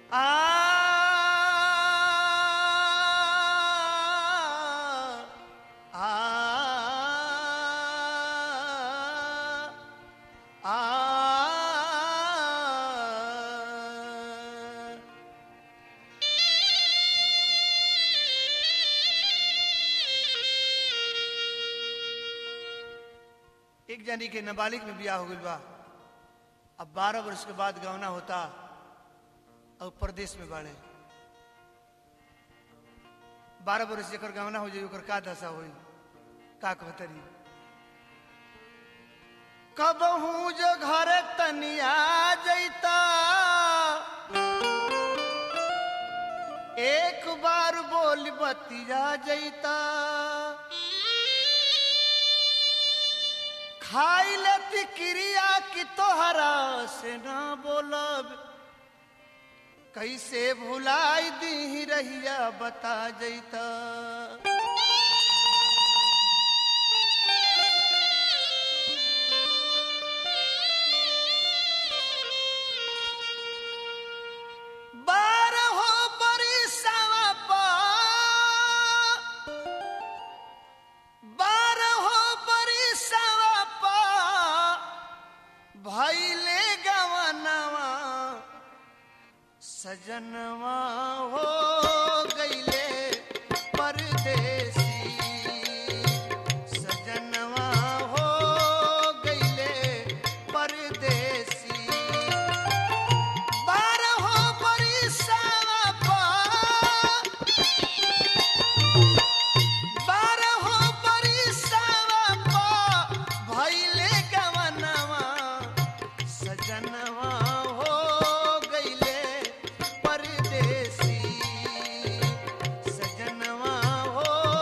आ आ आ एक जानी के नाबालिग में ब्याह हो गइल बा अब बारह वर्ष के बाद गवना होता और प्रदेश में बाड़े बारह वर्ष जेकर गवना हो जाई ओकर का दशा होई का कहतरी कब हूँ जो घर तनिया जैता एक बार बोल बतिया जैता खाई लेती क्रिया की तोहरा से ना बोलब कैसे भुलाई दी रहिया बता जैता बारहो बरिसवा पा बारहो बरिसवा पा भैले गवनवा सजनवा हो गईले परदेसी सजनवा हो गईले परदेसी बारहो बरिसवा पा बारहो बरिसवा पा भइले गवनवा सजनवा हो गईले परदेसी सजनवा हो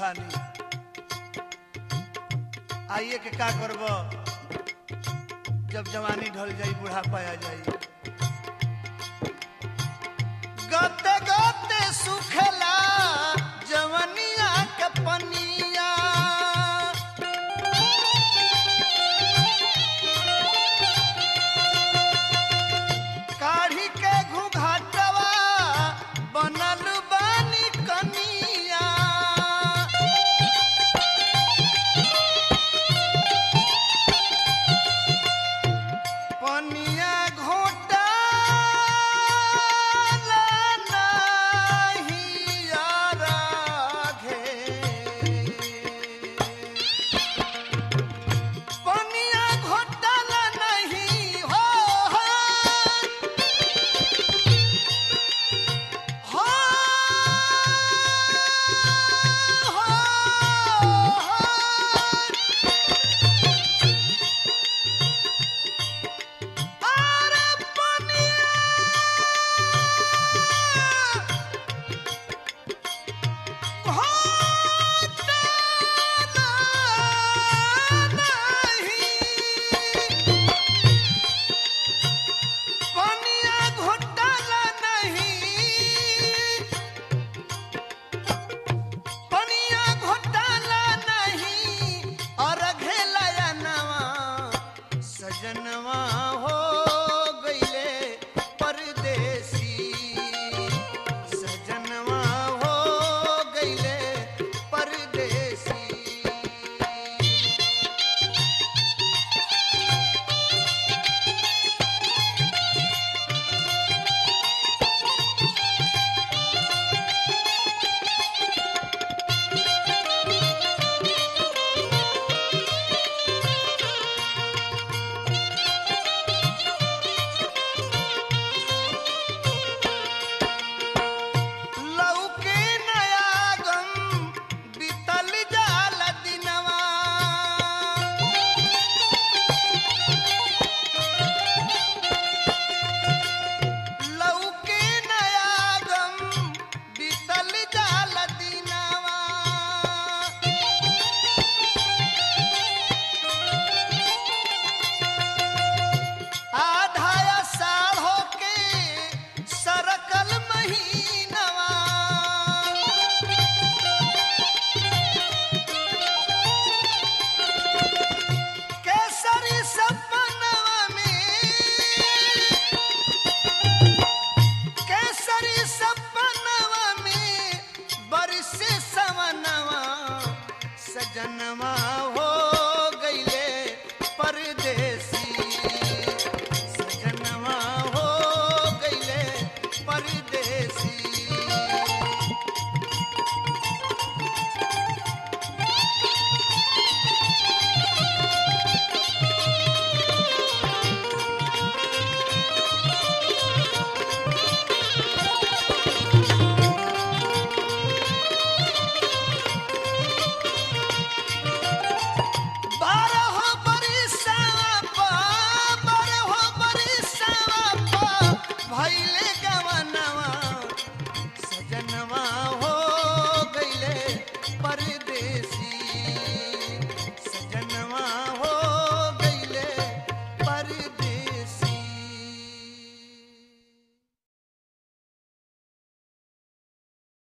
तूफानी आइए के का करब जब जवानी ढल जाई बुढ़ापा आ जाई